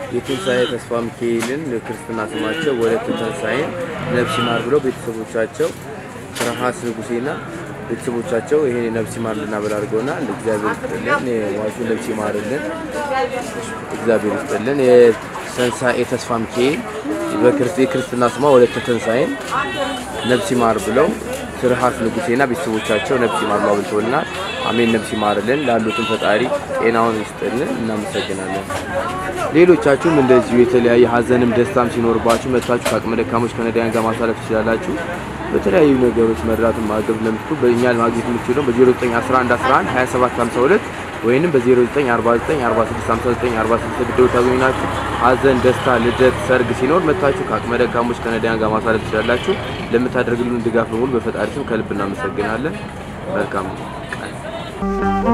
የትንሣኤ ተስፋ ሚካኤልን ክርስትና ስማቸው ወለተ ትንሣኤን ነፍስ ይማር ብለው ቤተሰቦቻቸው ትርሃስ ንጉሴና ቤተሰቦቻቸው ይሄን ነፍስ ይማር እንድናበል አድርገውናል። እግዚአብሔር ይስጥልን፣ የሟቹ ነፍስ ይማርልን። እግዚአብሔር ይስጥልን። የትንሣኤ ተስፋ ሚካኤል የክርስትና ስሟ ወለተ ትንሣኤን ነፍስ ይማር ብለው ትርሃስ ንጉሴና ቤተሰቦቻቸው ነፍስ ይማር አብልተውልናል። አሜን። ነፍስ ይማርልን። ላሉትም ፈጣሪ ጤናውን ይስጥልን። እናመሰግናለን። ሌሎቻችሁም እንደዚሁ የተለያየ ሀዘንም ደስታም ሲኖርባችሁ መጥታችሁ ከአቅመ ደካሞች ከነዳያን ጋር ማሳለፍ ትችላላችሁ። በተለያዩ ነገሮች መርዳትን ማገብ ለምትኩ በእኛ ማግኘት የምትችለው በ0911 11 27 52 ወይንም በ0949 46 59 46 ብድው ታገኙናችሁ። ሀዘን፣ ደስታ፣ ልደት፣ ሰርግ ሲኖር መጥታችሁ ከአቅመ ደካሞች ከነዳያን ጋር ማሳለፍ ትችላላችሁ። ለምታደርግልን ድጋፍ በሙሉ በፈጣሪ ስም ከልብ እናመሰግናለን። መልካም ቀን።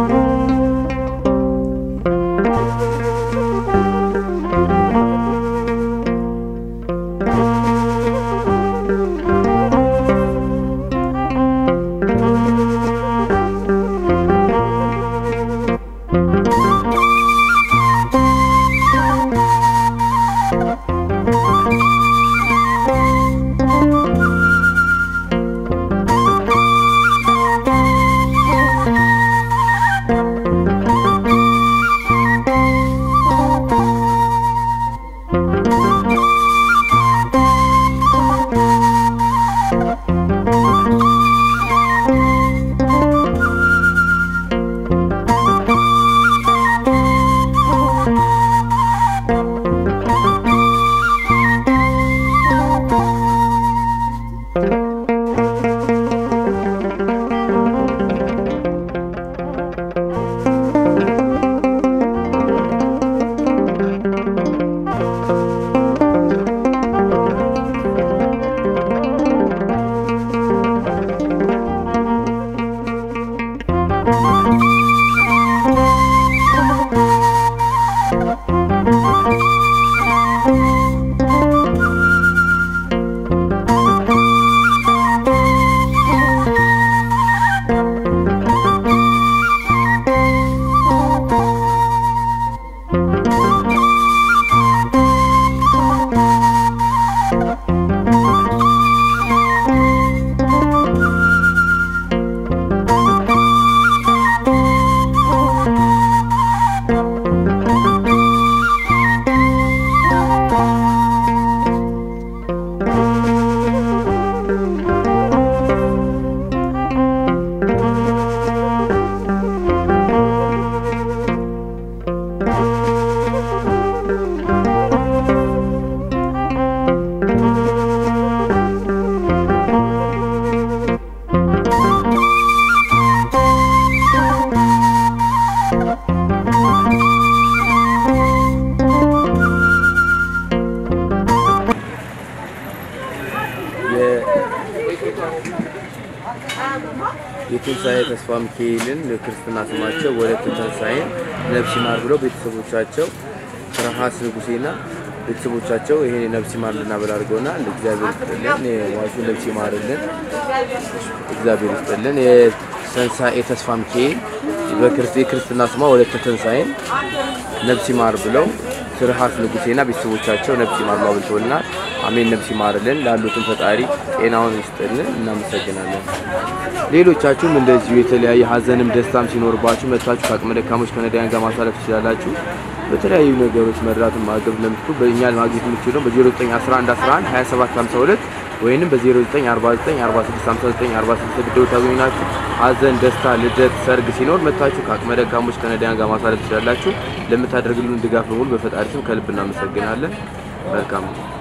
የትንሣኤ ተስፋ ሚካኤልን ክርስትና ስማቸው ወለተ ትንሣኤን ነፍስ ይማር ብለው ቤተሰቦቻቸው ትርሃስ ንጉሴና ቤተሰቦቻቸው ይሄን ነፍስ ይማር እንድናበል አድርገውናል። እግዚአብሔር ይስጥልን፣ የሟቹ ነፍስ ይማርልን። እግዚአብሔር ይስጥልን። የትንሣኤ ተስፋ ሚካኤል የክርስትና ስሟ ወለተ ትንሣኤን ነፍስ ይማር ብለው ትርሃስ ንጉሴና ቤተሰቦቻቸው ነፍስ ይማር አብልተውልናል። አሜን። ነፍስ ይማርልን። ላሉትም ፈጣሪ ጤናውን ይስጥልን። እናመሰግናለን። ሌሎቻችሁም እንደዚሁ የተለያየ ሀዘንም ደስታም ሲኖርባችሁ መጥታችሁ ከአቅመ ደካሞች ከነዳያን ጋር ማሳለፍ ትችላላችሁ። በተለያዩ ነገሮች መርዳትን ማገብ ለምትኩ በእኛ ማግኘት የምትችለው በ0911 11 27 52 ወይንም በ0949 46 59 46 ብድው ታገኙናችሁ። ሀዘን፣ ደስታ፣ ልደት፣ ሰርግ ሲኖር መጥታችሁ ከአቅመ ደካሞች ከነዳያን ጋር ማሳለፍ ትችላላችሁ። ለምታደርግልን ድጋፍ በሙሉ በፈጣሪ ስም ከልብ እናመሰግናለን። መልካም